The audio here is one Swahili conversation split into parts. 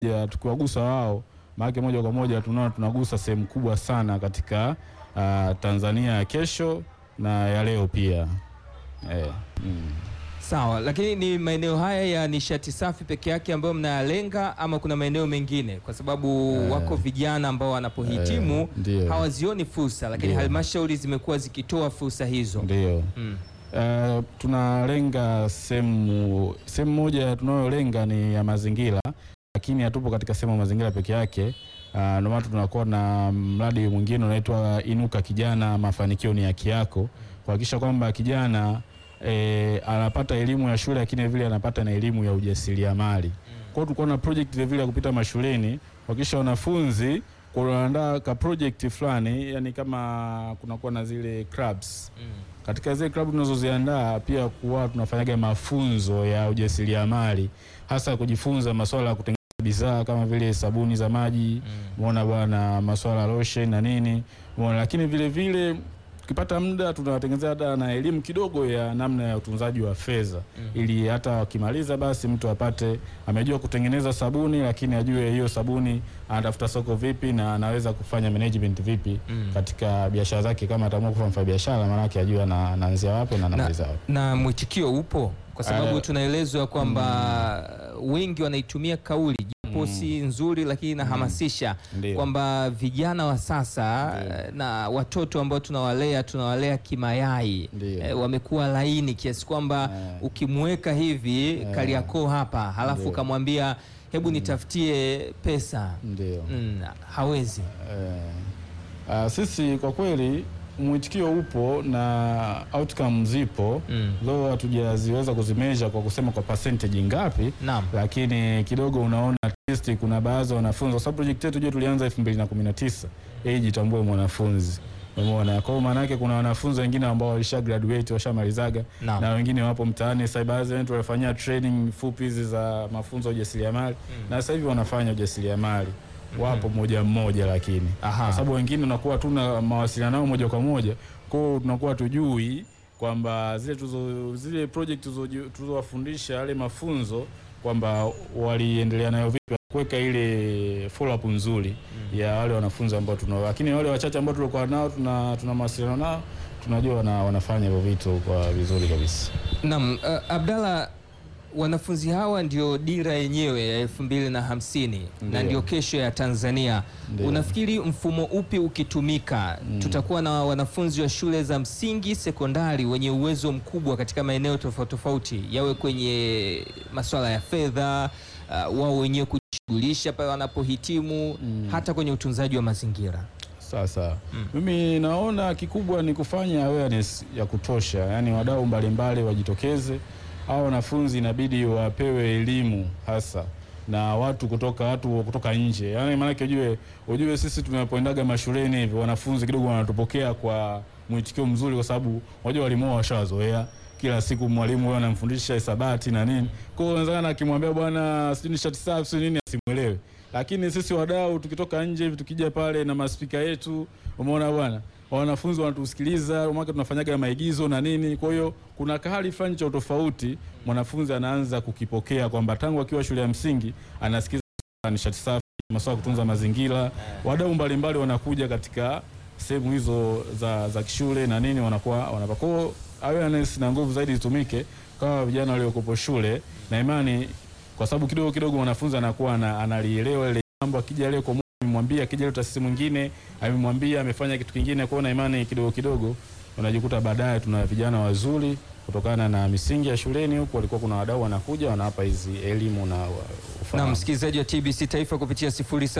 moja tukiwagusa wao, maana moja kwa moja tunaona tunagusa sehemu kubwa sana katika uh, Tanzania ya kesho na ya leo pia eh, mm. Sawa, lakini ni maeneo haya ya nishati safi peke yake ambayo mnayalenga ama kuna maeneo mengine? Kwa sababu Eh. wako vijana ambao wanapohitimu Eh, ndio. hawazioni fursa, lakini Ndio. halmashauri zimekuwa zikitoa fursa hizo. Ndio. Mm. Uh, tunalenga sehemu sehemu moja tunayolenga ni ya mazingira, lakini hatupo katika sehemu ya mazingira peke yake. Uh, ndio maana tunakuwa na mradi mwingine unaitwa Inuka Kijana, mafanikio ni haki yako, kuhakikisha kwamba kijana eh, anapata elimu ya shule, lakini vile anapata na elimu ya ujasiriamali. Kwa hiyo tulikuwa na project vile vile ya kupita mashuleni kuhakikisha wanafunzi kuandaa ka project fulani, yani kama kunakuwa na zile clubs Mm. katika zile klabu tunazoziandaa pia kuwa tunafanyaga mafunzo ya ujasiriamali hasa kujifunza masuala ya kutengeneza bidhaa kama vile sabuni za maji Mm. umeona bwana, masuala ya lotion na nini umeona, lakini vile vile tukipata muda tunawatengenezea hata na elimu kidogo ya namna ya utunzaji wa fedha Mm. ili hata wakimaliza basi mtu apate amejua kutengeneza sabuni, lakini ajue hiyo sabuni anatafuta soko vipi na anaweza kufanya management vipi Mm. katika biashara zake. Kama ataamua kuwa mfanya biashara, maanake ajue ana- anaanzia wapi na anamaliza wapi. Na mwitikio upo kwa sababu Eh, tunaelezwa kwamba wengi wanaitumia kauli japo si nzuri, lakini inahamasisha Ndio. kwamba vijana wa sasa Ndio. eh, na watoto ambao tunawalea tunawalea kimayai Ndio. eh, wamekuwa laini kiasi kwamba Eh. ukimweka hivi Kariakoo hapa halafu Ndio. ukamwambia hebu nitafutie pesa Ndio. mm, hawezi. Eh, ah, sisi kwa kweli mwitikio upo na outcome zipo Mm. though hatujaziweza kuzimeasure kwa kusema kwa percentage ngapi, Naam. lakini kidogo unaona at least kuna baadhi ya wanafunzi, kwa sababu project yetu je tulianza 2019 age jitambue mwanafunzi Umeona, kwa hiyo maana yake kuna wanafunzi wengine ambao walisha graduate washamalizaga Naam. na wengine wapo mtaani sasa. Baadhi wetu walifanyia training fupi hizi za mafunzo ya ujasiriamali na sasa hivi wanafanya ujasiriamali wapo mmoja mmoja, lakini Aha. kwa sababu wengine unakuwa tuna mawasiliano nao moja kwa moja, kwa hiyo tunakuwa tujui kwamba zile tuzo, zile project tuzo- tulizowafundisha yale mafunzo kwamba waliendelea nayo vipi, kuweka ile follow up nzuri ya wale wanafunzi ambao tunao, lakini wale wachache ambao tulikuwa nao tuna, tuna mawasiliano nao tunajua wana, wanafanya hivyo vitu kwa vizuri kabisa. Naam, uh, Abdalla, wanafunzi hawa ndio dira yenyewe ya elfu mbili na hamsini na Ndio. ndio kesho ya Tanzania. Ndio. Unafikiri mfumo upi ukitumika tutakuwa na wanafunzi wa shule za msingi, sekondari wenye uwezo mkubwa katika maeneo tofauti tofauti, yawe kwenye masuala ya fedha, uh, wao wenyewe kujishughulisha pale wanapohitimu, hata kwenye utunzaji wa mazingira. Sasa mimi naona kikubwa ni kufanya awareness ya kutosha, yaani wadau mbalimbali wajitokeze. Hao wanafunzi inabidi wapewe elimu hasa na watu kutoka watu kutoka nje, yaani maanake ujue, ujue sisi tunapoendaga mashuleni hivi wanafunzi kidogo wanatupokea kwa mwitikio mzuri, kwa sababu wajua walimu wao washawazoea kila siku mwalimu huyo anamfundisha hisabati na nini. Kwa hiyo wenzana akimwambia bwana sijui nishati safi sijui nini asimwelewe. Lakini sisi wadau tukitoka nje hivi tukija pale na maspika yetu, umeona bwana, wanafunzi wanatusikiliza, mwaka tunafanyaga maigizo na nini. Kwa hiyo kuna kahali fulani cha utofauti mwanafunzi anaanza kukipokea kwamba tangu akiwa shule ya msingi anasikiza nishati safi, masuala ya kutunza mazingira. Wadau mbalimbali wanakuja katika sehemu hizo za, za kishule na nini wanakuwa wanapa. Kwa hiyo awareness na nguvu zaidi zitumike kama vijana waliokopo shule na imani, kwa sababu kidogo kidogo mwanafunzi anakuwa ana- analielewa ile mambo, akija leo kwa amemwambia, akija leo taasisi mwingine amemwambia, amefanya kitu kingine, kwa hiyo na imani kidogo kidogo unajikuta baadaye tuna vijana wazuri kutokana na misingi ya shuleni huku, walikuwa kuna wadau wanakuja wanawapa hizi elimu na wa- Na ufahamu. msikilizaji wa TBC Taifa kupitia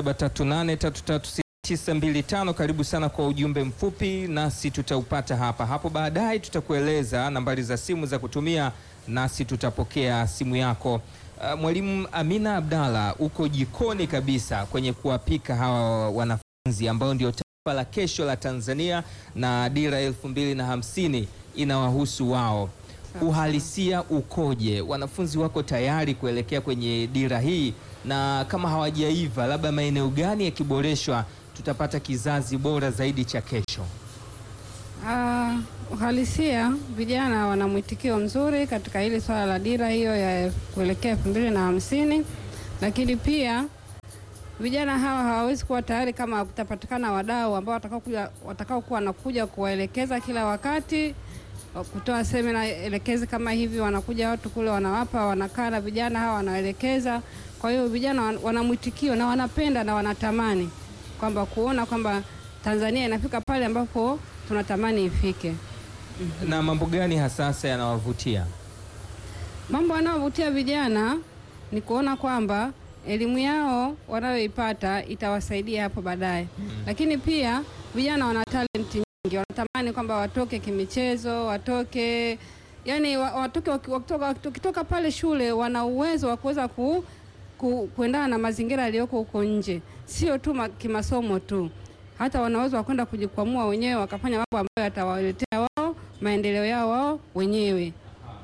0738336925 karibu sana kwa ujumbe mfupi, nasi tutaupata hapa hapo baadaye. Tutakueleza nambari za simu za kutumia, nasi tutapokea simu yako. Uh, Mwalimu Amina Abdalla, uko jikoni kabisa kwenye kuwapika hawa wanafunzi ambao ndio taifa la kesho la Tanzania na dira elfu mbili na hamsini inawahusu wao. Uhalisia ukoje? Wanafunzi wako tayari kuelekea kwenye dira hii, na kama hawajaiva, labda maeneo gani yakiboreshwa tutapata kizazi bora zaidi cha kesho? Ah, uhalisia vijana wana mwitikio mzuri katika hili swala la dira hiyo ya kuelekea elfu mbili na hamsini, lakini pia vijana hawa hawawezi kuwa tayari kama kutapatikana wadau ambao watakao kuja watakao kuwa wanakuja kuwaelekeza kila wakati, kutoa semina elekezi kama hivi. Wanakuja watu kule, wanawapa, wanakaa na vijana hawa, wanaelekeza. Kwa hiyo vijana wan- wana mwitikio na wanapenda na wanatamani kwamba kuona kwamba Tanzania inafika pale ambapo tunatamani ifike. Na mambo gani hasasa yanawavutia? Mambo yanayovutia vijana ni kuona kwamba elimu yao wanayoipata itawasaidia hapo baadaye, lakini pia vijana wana talenti nyingi, wanatamani kwamba watoke kimichezo, watoke yani wa- watoke waki- wakitoka, wakitoka pale shule wana uwezo wa kuweza ku, ku, kuendana na mazingira yaliyoko huko nje, sio tu ma, kimasomo tu, hata wana uwezo wa kwenda kujikwamua wenyewe wakafanya mambo ambayo yatawaletea wao maendeleo yao wao wenyewe.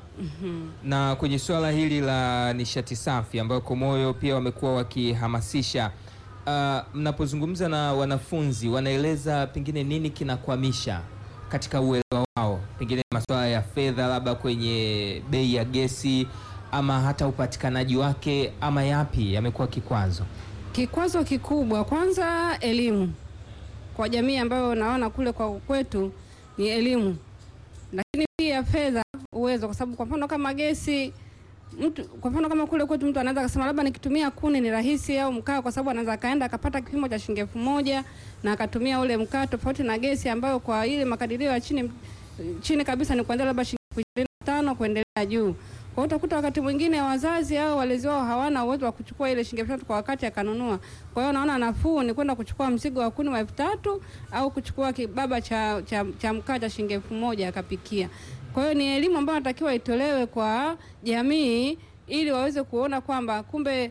Na kwenye suala hili la nishati safi ambayo Komoyo pia wamekuwa wakihamasisha, uh, mnapozungumza na wanafunzi wanaeleza pengine nini kinakwamisha katika uelewa wao, pengine masuala ya fedha, labda kwenye bei ya gesi ama hata upatikanaji wake, ama yapi yamekuwa kikwazo? Kikwazo kikubwa kwanza, elimu kwa jamii ambayo naona kule kwa kwetu ni elimu, lakini pia fedha, uwezo, kwa sababu kwa mfano kama gesi mtu, kwa mfano kama kule kwetu mtu anaweza akasema labda nikitumia kuni ni rahisi au mkaa, kwa sababu anaweza akaenda akapata kipimo cha shilingi elfu moja na akatumia ule mkaa, tofauti na gesi ambayo kwa ile makadirio ya chini chini kabisa ni kuanzia labda shilingi elfu ishirini na tano kuendelea juu. Kwa hiyo utakuta wakati mwingine wazazi au walezi wao hawana uwezo wa kuchukua ile shilingi elfu tatu kwa wakati akanunua. Kwa hiyo naona nafuu ni kwenda kuchukua mzigo wa kuni wa elfu tatu au kuchukua kibaba cha, cha, cha mkaa cha shilingi elfu moja akapikia. Kwa hiyo ni elimu ambayo natakiwa itolewe kwa jamii ili waweze kuona kwamba kumbe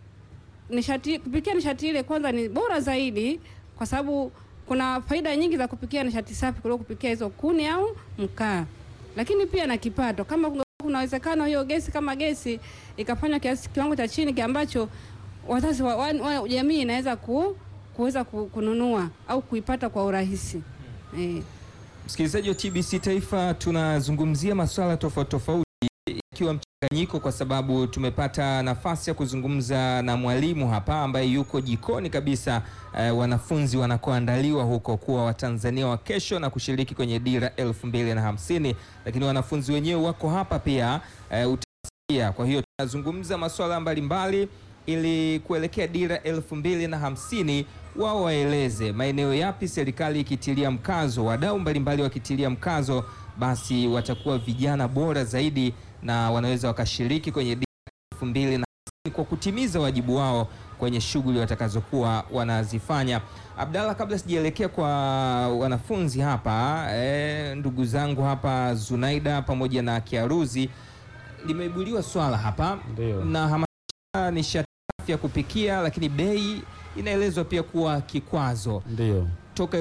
nishati kupikia nishati ile kwanza ni bora zaidi, kwa sababu kuna faida nyingi za kupikia nishati safi kuliko kupikia hizo kuni au mkaa, lakini pia na kipato. Kama kunge- kuna uwezekano hiyo gesi kama gesi ikafanywa kiasi kiwango cha chini ki ambacho wazazi wa, wa, wa, jamii inaweza ku, kuweza ku, kununua au kuipata kwa urahisi eh. Msikilizaji wa TBC Taifa, tunazungumzia masuala tofauti tofauti ikiwa mchanganyiko, kwa sababu tumepata nafasi ya kuzungumza na mwalimu hapa ambaye yuko jikoni kabisa, eh, wanafunzi wanakoandaliwa huko kuwa Watanzania wa kesho na kushiriki kwenye dira elfu mbili na hamsini, lakini wanafunzi wenyewe wako hapa pia eh, utasikia. Kwa hiyo tunazungumza masuala mbalimbali ili kuelekea dira elfu mbili na hamsini wao waeleze maeneo yapi serikali ikitilia mkazo, wadau mbalimbali wakitilia mkazo, basi watakuwa vijana bora zaidi na wanaweza wakashiriki kwenye dira elfu mbili na hamsini kwa kutimiza wajibu wao kwenye shughuli watakazokuwa wanazifanya. Abdalla, kabla sijaelekea kwa wanafunzi hapa eh, ndugu zangu hapa Zunaida pamoja na Kiaruzi, limeibuliwa swala hapa Ndio. na hamasisha nishati safi ya kupikia, lakini bei inaelezwa pia kuwa kikwazo. Ndio. Toka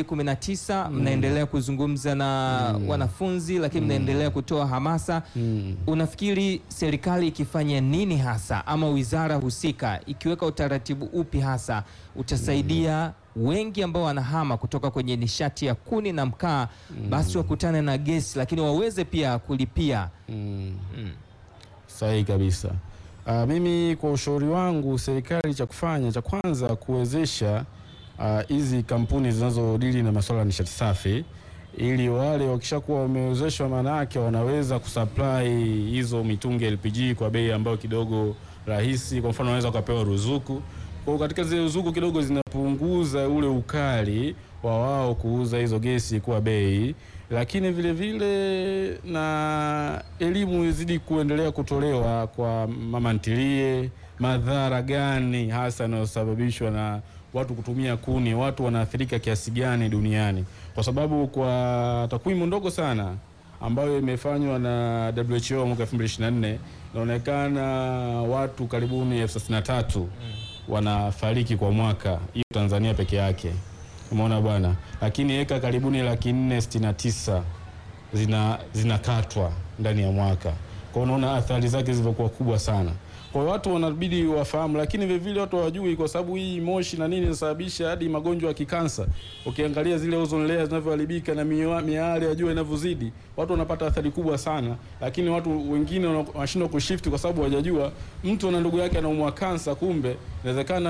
2019 mnaendelea kuzungumza na wanafunzi, lakini mnaendelea kutoa hamasa. Mm. Unafikiri serikali ikifanya nini hasa, ama wizara husika ikiweka utaratibu upi hasa utasaidia wengi ambao wanahama kutoka kwenye nishati ya kuni na mkaa, basi wakutane na gesi, lakini waweze pia kulipia Mm. mm. Sahihi kabisa. Ah, mimi kwa ushauri wangu serikali cha kufanya cha kwanza kuwezesha ah, hizi kampuni zinazodili na masuala ya nishati safi ili wale wakishakuwa wamewezeshwa, maana yake wanaweza kusupply hizo mitungi LPG kwa bei ambayo kidogo rahisi. Kwa mfano, wanaweza wakapewa ruzuku. Kwa hiyo katika zile ruzuku kidogo zinapunguza ule ukali wa wao kuuza hizo gesi kwa bei, lakini vile vile na elimu izidi kuendelea kutolewa kwa mama ntilie, madhara gani hasa yanayosababishwa na watu kutumia kuni, watu wanaathirika kiasi gani duniani, kwa sababu kwa takwimu ndogo sana ambayo imefanywa na WHO mwaka 2024 inaonekana watu karibuni elfu thelathini na tatu wanafariki kwa mwaka, hiyo Tanzania peke yake. Umeona bwana, lakini eka karibuni laki nne sitini na tisa zina zinakatwa ndani ya mwaka. Kwa hiyo unaona athari zake zilivyokuwa kubwa sana. Kwa hiyo watu wanabidi wafahamu, lakini vile vile watu hawajui, kwa sababu hii moshi na nini inasababisha hadi magonjwa ya kikansa. Ukiangalia zile ozone layers zinavyoharibika na miwa- miale ya jua inavyozidi, watu wanapata athari kubwa sana, lakini watu wengine wana- wanashindwa kushift kwa sababu hawajajua. Mtu ana ndugu yake anaumwa kansa, kumbe inawezekana